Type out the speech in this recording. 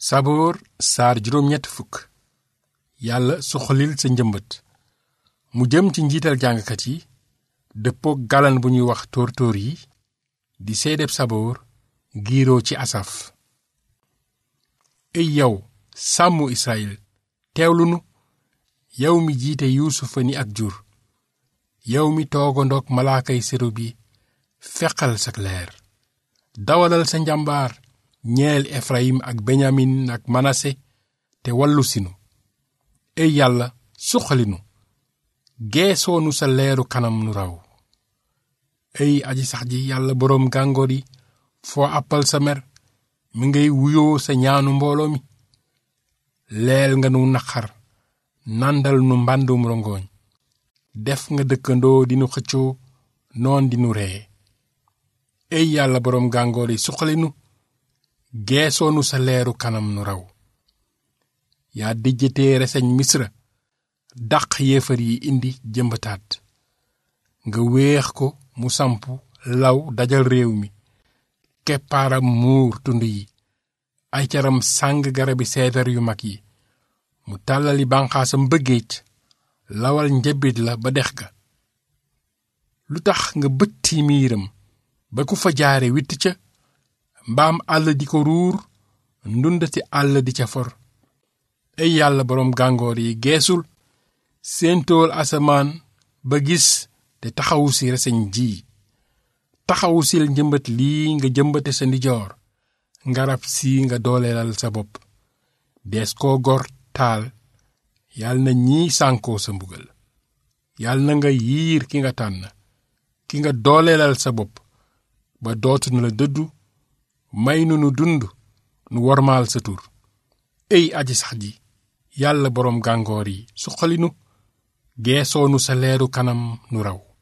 saboor saar juróom ñett fukk yàlla suxalil sa njëmbat mu jëm ci njiital jàngkat yi dëppook galan bu ñuy wax tóor-tóor yi di seedeb saboor giiroo ci asaf ey yow sàmmu israyil teewlu nu yow mi jiite yuusufa ni ak jur yow mi toogandoog malaakay séru bi feqal sak leer dawalal sa njàmbaar ñeel efrayim ak benyamin ak manase te wallu sinu ey yàlla suqalinu geesoonu sa leeru kanam nu raw ey aji sax ji yàlla boroom gàngoor yi foo àppal sa mer mi ngay wuyoo sa ñaanu mbooloo mi leel nga nu naqar nàndal nu mbàndum rongoñ def nga dëkkandoo dinu xëccoo noon dinu ree ey yàlla boroom gàngoor yi suqalinu geesoonu sa leeru kanam nu raw yaa dijjatee reseñ misra dàq yéefar yi indi jëmbataat nga weex ko mu samp law dajal réew mi keppaaram muur tund yi ay caram sàng garabi seetar yu mag yi mu tàllali banqaasam bëggeej lawal njabit la ba dex ga lu tax nga bëtti miiram ba ku fa jaare witt ca mbaam àll di ko ruur ndundati àll di ca for ay yàlla boroom gàngoor yi geesul séentool asamaan ba gis te taxawu si reseñ ji taxawu sil njëmbat lii nga jëmbate sa ndijoor ngarab si nga dooleelal sa bopp dees koo gor taal yal na ñiy sànkoo sa mbugal yal na nga yiir ki nga tànn ki nga dooleelal sa bopp ba dootu na la dëddu may nu nu dund nu wormaal sa tur ey aji sax ji yàlla boroom gàngoor yi suqalinu geesoonu sa leeru kanam nu raw